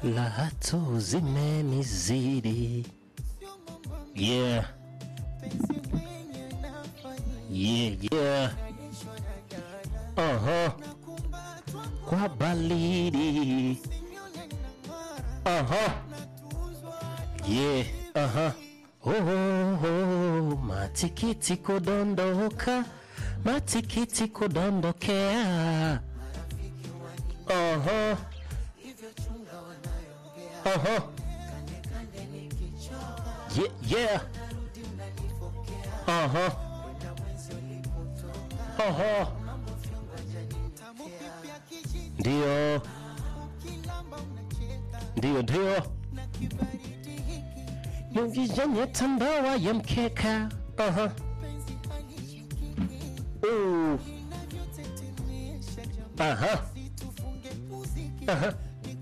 Raha tu zimenizidi. Yeah. Yeah, yeah. Uh-huh. Kwa baridi. Uh-huh. Yeah, uh-huh. Oh, oh, oh. Matikiti kudondoka, matikiti kudondokea. Uh-huh. Uh-huh. Yeah, yeah. Uh-huh. Uh-huh. Ndio. Ndio, ndio. Yungijanye tambawa ya mkeka. Uh-huh. Ooh. Uh-huh. Uh-huh.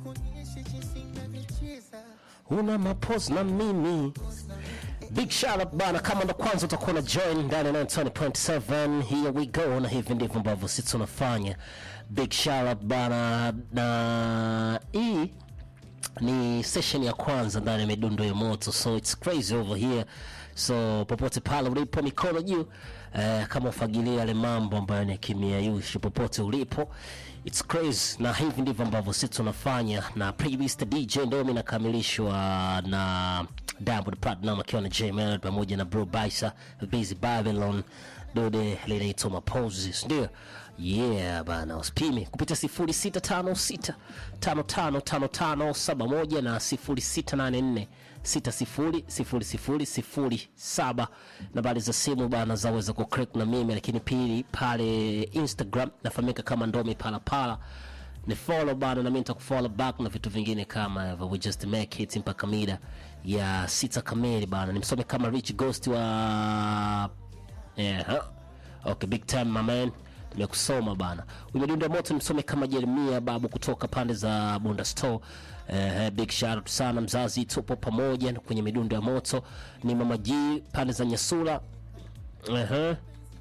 Una mapose na mimi Big shout out bana, kama ndo kwanza utakuwa na join ndani ya 90.7 here we go, na hivi ndivyo ambavyo sisi tunafanya. Big shout out bana, na hii ni session ya kwanza ndani ya midundo ya moto, so it's crazy over here. So popote pale ulipo, mikono juu eh, kama ufagilia yale mambo ambayo ni kimya yushi, popote ulipo it's crazy, na hivi ndivyo ambavyo sisi tunafanya, na previous the DJ ndio mimi nakamilishwa na Diamond Platinum akiwa na J Melody pamoja na Bro Baisa Busy Babylon dode linaitwa Maposes, ndio yeah bana, usipime kupitia 0656 555571 na 0684 600007 nambari za simu bana zaweza kucrack na mimi, lakini pili pale Instagram nafahamika kama Ndomi Palapala ni follow bana, na mimi nitakufollow back na vitu vingine kama hivyo. We just make it mpaka mida ya sita kamili bana. Nimsome kama Rich Ghost wa yeah, huh? Okay, big time my man, nimekusoma bana. Umedunda moto, nimsome kama Jeremia babu kutoka pande za Bunda Store. Eh, big shout out sana mzazi, tupo pamoja kwenye midundo ya moto. Ni mama G pande za Nyasula. Uh-huh.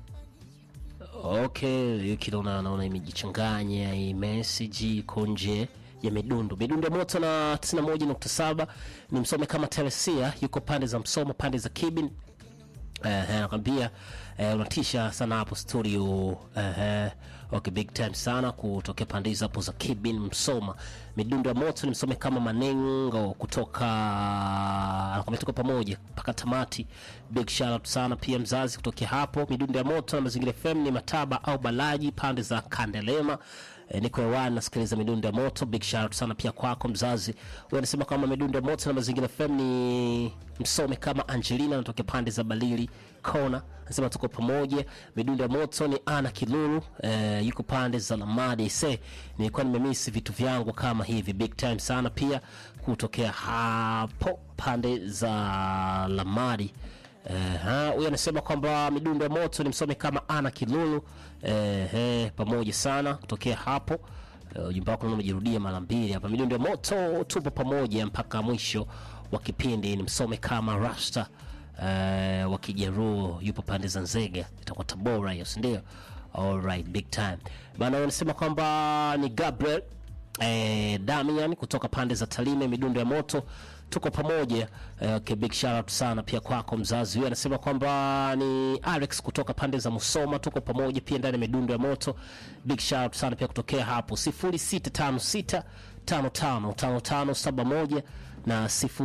Okay, hiyo kile naona imejichanganya hii message iko nje ya midundo midundo ya moto na 91.7 ni msome kama Teresia yuko pande za Msoma pande za Kibin Eh, nakwambia eh, unatisha sana hapo studio eh, okay, big time sana kutokea pande hizo hapo za Kibin Msoma. Midundo ya moto ni msome kama Manengo kutoka anakwambia tuko pamoja mpaka tamati. Big shout out sana pia mzazi kutokea hapo. Midundo ya moto na Mazingira FM ni Mataba au Balaji pande za Kandelema. Eh, niko hewani nasikiliza midundo ya moto. Big shout out sana pia kwako mzazi. Wewe unasema kama midundo ya moto na Mazingira FM ni msome kama Angelina anatokea pande za Balili Kona, anasema tuko pamoja. Midundo ya moto ni Ana Kilulu eh, yuko pande za Lamadi. Se, nilikuwa nimemisi vitu vyangu kama hivi. Big time sana pia kutokea hapo pande za Lamadi. Eh, huyu anasema kwamba midundo ya moto ni msome kama Ana Kilulu eh, eh, pamoja sana kutokea hapo. Eh, ujumbe wako naona umejirudia mara mbili hapa. Midundo ya moto tupo pamoja mpaka mwisho wa kipindi. Ni msome kama Rasta eh, wa Kijaruo yupo pande za Nzega, itakuwa Tabora hiyo, si ndio? Alright, big time bana. Wanasema kwamba ni Gabriel eh, Damian kutoka pande za Talime, midundo ya moto tuko pamoja eh, okay, big shout out sana pia kwako mzazi. Huyu anasema kwamba ni Alex kutoka pande za Musoma, tuko pamoja pia ndani ya midundo ya moto. Big shout out sana pia kutokea hapo 0656 555571 na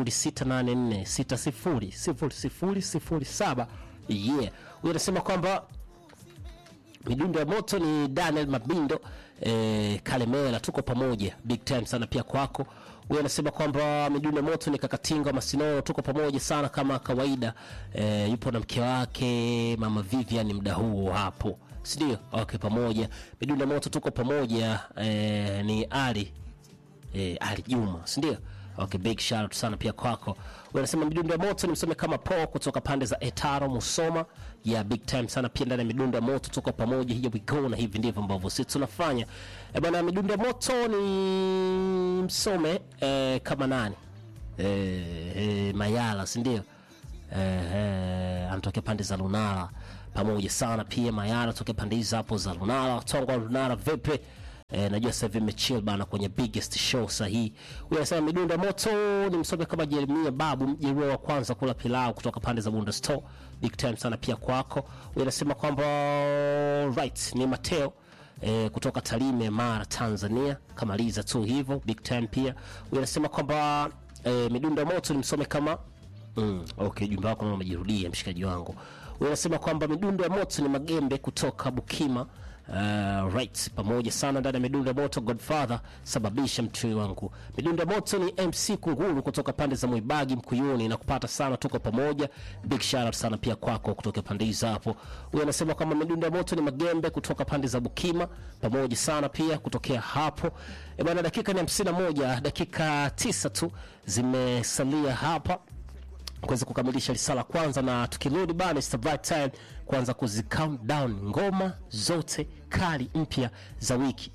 0684600007. Yeah, huyu anasema kwamba midundo ya moto ni Daniel Mabindo eh, Kalemela, tuko pamoja big time sana pia kwako. Huyu anasema kwamba midundo ya moto ni Kakatinga Masinono, tuko pamoja sana kama kawaida. Eh, yupo na mke wake mama Vivian mda huo hapo, si ndio? Okay, pamoja midundo ya moto tuko pamoja. Eh, ni Ali eh, Ali Juma, si ndio? Okay, big shout out sana pia kwako. Wanasema midundo ya moto ni msome kama po kutoka pande za Etaro Musoma. Yeah, big time sana pia ndani ya midundo ya moto tuko pamoja. Here we go, na hivi ndivyo ambavyo sisi tunafanya. Eh, bwana midundo ya moto ni msome eh, kama nani? Eh, eh, Mayala, si ndio? Eh, eh, anatokea pande za Lunala pamoja sana pia Mayala tokea pande hizo hapo za Lunala. Tongo wa Lunala vipi? Eh, najua sasa hivi imechill bana kwenye biggest show sahihi. Huyu anasema midundo ya moto ni msomi kama Jeremia Babu, mjeruhiwa wa kwanza kula pilau kutoka pande za Bunda Store. Big time sana pia kwako. Huyu anasema kwamba right ni Mateo eh, kutoka Tarime, Mara, Tanzania. Kamaliza tu hivyo big time pia. Huyu anasema kwamba eh, midundo ya moto ni msome kama Mm, okay, jumba wako umejirudia mshikaji wangu. Huyu anasema kwamba midundo ya moto ni magembe kutoka Bukima. Uh, right pamoja sana ndani ya midundo ya moto Godfather sababisha mtui wangu. Midundo ya moto ni MC Kunguru kutoka pande za Mwibagi Mkuyuni na kupata sana, tuko pamoja. Big shout out sana pia kwako kutoka pande hizo hapo. Huyu anasema kwamba midundo ya moto ni magembe kutoka pande za Bukima pamoja sana pia kutokea hapo. E bwana, dakika ni 51, dakika tisa tu zimesalia hapa kuweza kukamilisha risala kwanza, na tukirudi bana, it's the right time kuanza kuzi count down ngoma zote kali mpya za wiki.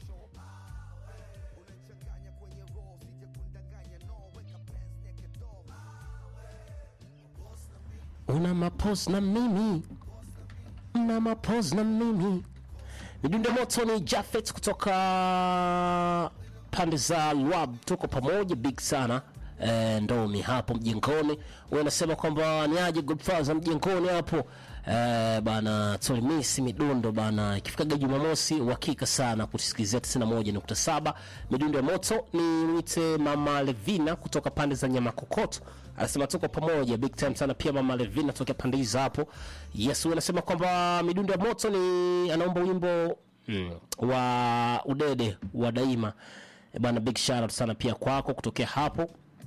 Una mapos na mimi, una mapos na mimi. Midundo moto ni Jafet kutoka pande za Lwab, tuko pamoja, big sana e, ndomi hapo mjengoni. Huyu anasema kwamba ni aje Godfather mjengoni hapo e, bana tulimisi midundo bana, ikifikaga Jumamosi uhakika sana kusikilizia 91.7 midundo ya moto. Ni mwite mama Levina kutoka pande za nyama kokoto anasema tuko pamoja big time sana pia mama Levina tokea pande hizo hapo. Yes, huyu anasema kwamba midundo ya moto ni anaomba wimbo mm, wa udede wa daima e, bana big shout out sana pia kwako kutokea hapo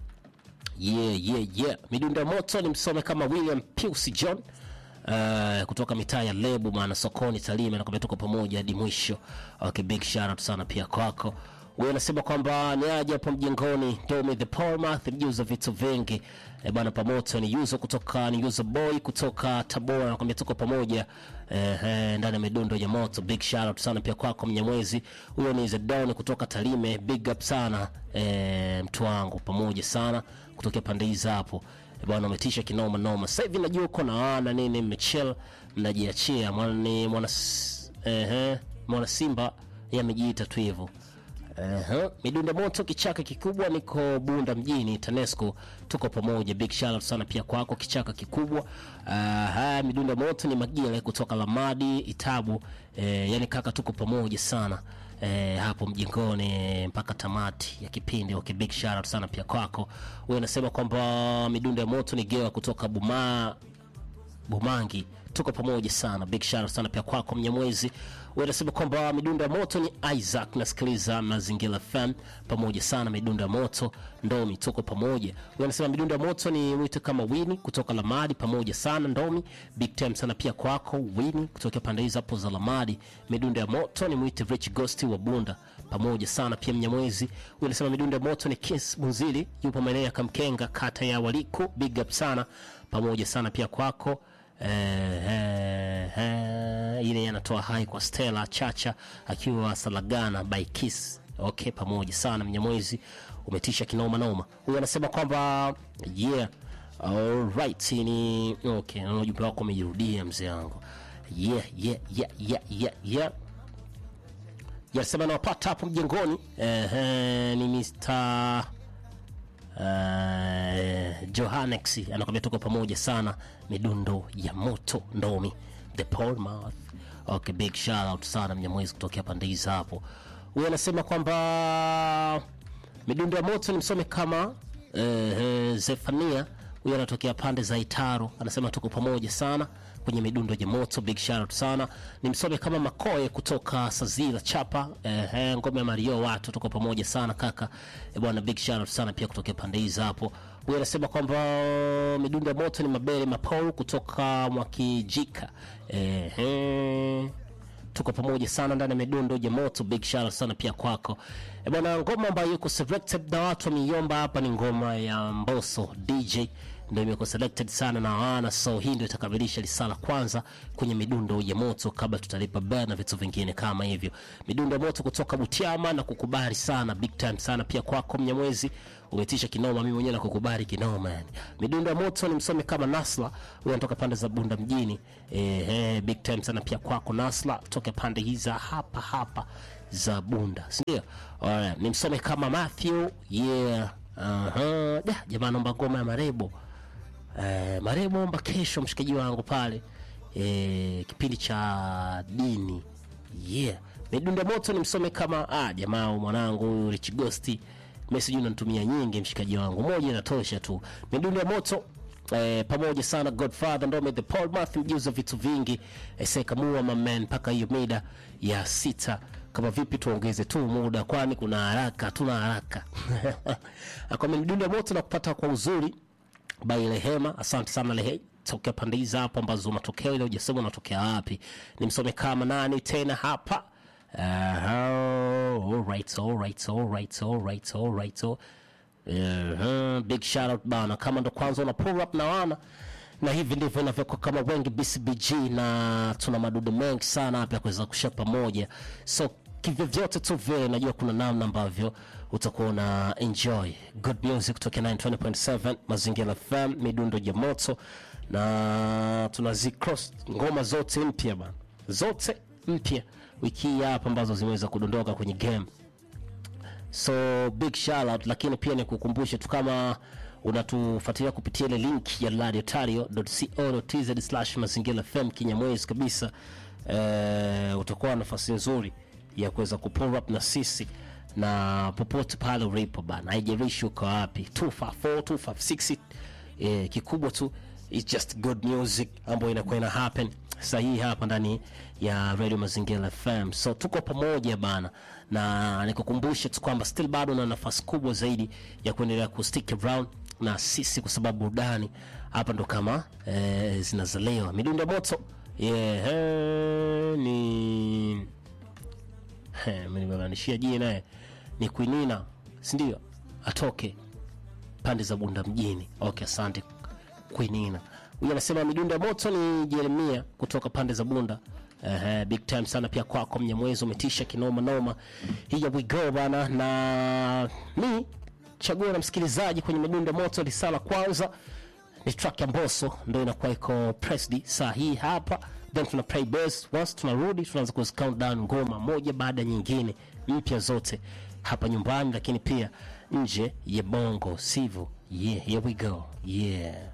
yeah, yeah, yeah. Midundo ya moto ni msome kama William Pius John uh, kutoka mitaa ya Lebu maana sokoni Talime, nakwambia tuko pamoja hadi mwisho. Okay, big shout out sana pia kwako. Wewe unasema kwamba ni aje hapo mjengoni, Domi the Portmouth mjuza vitu vingi e bana, pamoto ni yuzo kutoka ni yuzo boy kutoka Tabora, nakwambia tuko pamoja eh, eh, ndani ya midundo ya moto. Big shout out sana pia kwako Mnyamwezi. Huyo ni Zedon kutoka Talime, big up sana eh, mtu wangu, pamoja sana kutokea pande hizi hapo Eh, bwana, umetisha kinoma noma. Sasa hivi najua uko na wana nini, mmechill mnajiachia. Mwana ni mwana s- ehe, mwana Simba yeye amejiita tu hivyo. Ehe, midundo moto kichaka kikubwa, niko Bunda mjini TANESCO, tuko pamoja. Big shout out sana pia kwako kichaka kikubwa. Aha, midundo moto ni Magile kutoka Lamadi Itabu. Eh, yani kaka, tuko pamoja sana eh, hapo mjingoni mpaka tamati ya kipindi. Okay, big shout out sana pia kwako. Wewe unasema kwamba midundo ya moto ni Gewa kutoka Buma Bumangi, tuko pamoja sana. Big shout out sana pia kwako Mnyamwezi. Wewe unasema kwamba midundo ya moto ni Isaac, nasikiliza Mazingira FM pamoja sana. Midundo ya moto Ndomi, tuko pamoja. Wewe unasema midundo ya moto ni mwite kama Wini kutoka Lamadi, pamoja sana Ndomi. Big time sana pia kwako Wini kutoka pande hizo hapo za Lamadi. Midundo ya moto ni mwite Rich Ghost wa Bunda, pamoja sana pia Mnyamwezi. Wewe unasema midundo ya moto ni Kiss Bunzili, yupo maeneo ya Kamkenga, kata ya Waliku. Big up sana, pamoja sana pia kwako Eh, eh, eh, ile anatoa hai kwa Stella Chacha akiwa Salagana by Kiss. Okay, pamoja sana Mnyamwezi, umetisha kinoma noma. Huyu anasema kwamba yeah, alright, ni okay, naona ujumbe wako umejirudia mzee wangu. Yeah, yeah, yeah, yeah, yeah, yeah. Yanasema nawapata hapo mjengoni. Eh, eh, ni Mr uh, Johannex anakwambia tuko pamoja sana, midundo ya moto ndomi the Portmouth. Okay, big shout out sana Mnyamwezi kutokea pande hizi hapo. Huyu anasema kwamba midundo ya moto ni msome kama eh, eh, Zefania. Huyu anatokea pande za Itaro, anasema tuko pamoja sana kwenye midundo ya moto. Big shout out sana, ni msome kama Makoe kutoka Sazila Chapa, eh, eh, ngome ya Mario, watu tuko pamoja sana kaka eh, bwana. Big shout out sana pia kutokea pande hizi hapo. Huyu anasema kwamba midundo ya moto ni Mabele Mapau kutoka Mwakijika, eh, eh, tuko pamoja sana ndani ya midundo ya moto. Big shout out sana pia kwako e bwana. Ngoma ambayo yuko selected na watu wameiomba hapa ni ngoma ya Mbosso DJ, ndio imekuwa selected sana na wana, so hii ndio itakamilisha risala kwanza kwenye midundo ya moto, kabla tutalipa bell na vitu vingine kama hivyo. Midundo ya moto kutoka Butiama na kukubali sana, big time sana pia kwako Mnyamwezi, umetisha kinoma, mimi mwenyewe nakukubali kinoma yani. Midundo ya moto ni msomi kama Nasla, huyo anatoka pande za Bunda mjini. Eh, eh, big time sana pia kwako Nasla, toka pande hiza hapa hapa za bunda sindio Alright, nimsome kama matthew yeah uh-huh. da jamaa naomba ngoma ya marebo eh, marebo omba kesho mshikaji wangu pale eh, kipindi cha dini yeah midunda moto nimsome kama ah, jamaa mwanangu huyu rich ghosti message unanitumia nyingi mshikaji wangu moja inatosha tu midundo ya moto Eh, pamoja sana godfather ndome the paul math mjuza vitu vingi eh, sekamua mamen mpaka hiyo mida ya sita kama vipi tuongeze tu muda kwani kuna haraka tuna haraka akwame midundo ya moto na kupata kwa uzuri by Rehema. Asante sana Lehe, tokea pande hizi hapo ambazo matokeo ile hujasema unatokea wapi. Nimsome kama nani tena hapa. Uh, alright, alright, alright, alright, alright. Uh, big shout out bana, kama ndo kwanza una pull up na wana na hivi ndivyo inavyokuwa kama wengi BCBG, na tuna madudu mengi sana hapa ya kuweza kushia pamoja, so kivyovyote tu vile, najua kuna namna ambavyo utakuwa una enjoy good music kutoka 920.7 Mazingira FM, midundo ya moto, na tunazi cross ngoma zote mpya bana, zote mpya wiki hii hapa ambazo zimeweza kudondoka kwenye game so big shout out lakini pia nikukumbushe tu kama unatufuatilia kupitia ile link ya radiotario.co.tz slash mazingira fm kinyamwezi kabisa eh, utakuwa na nafasi nzuri ya kuweza kupull up na sisi na popote pale ulipo bana haijalishi uko wapi 254 256 eh, kikubwa tu it's just good music ambayo inakuwa ina happen sahihi hapa ndani ya radio mazingira fm so tuko pamoja bana na nikukumbushe tu kwamba still bado na nafasi kubwa zaidi ya kuendelea kustick around na sisi kwa sababu burudani hapa ndo kama eh, zinazaliwa midundo ya moto yeah, eh, ni Eh, mimi nimemanishia jina naye ni kuinina sindio atoke pande za bunda mjini okay asante kuinina huyu anasema midundo ya moto ni jeremia kutoka pande za bunda Uh, big time sana pia kwako mnyamwezi umetisha kinoma noma hiya we go bana na mi chaguo la msikilizaji kwenye midundo ya moto lisala kwanza ni track ya mboso ndo inakuwa iko pressed saa hii hapa then tuna play bass once tunarudi tunaanza ku count down ngoma moja baada ya nyingine mpya zote hapa nyumbani lakini pia nje ya bongo sivyo yeah here we go yeah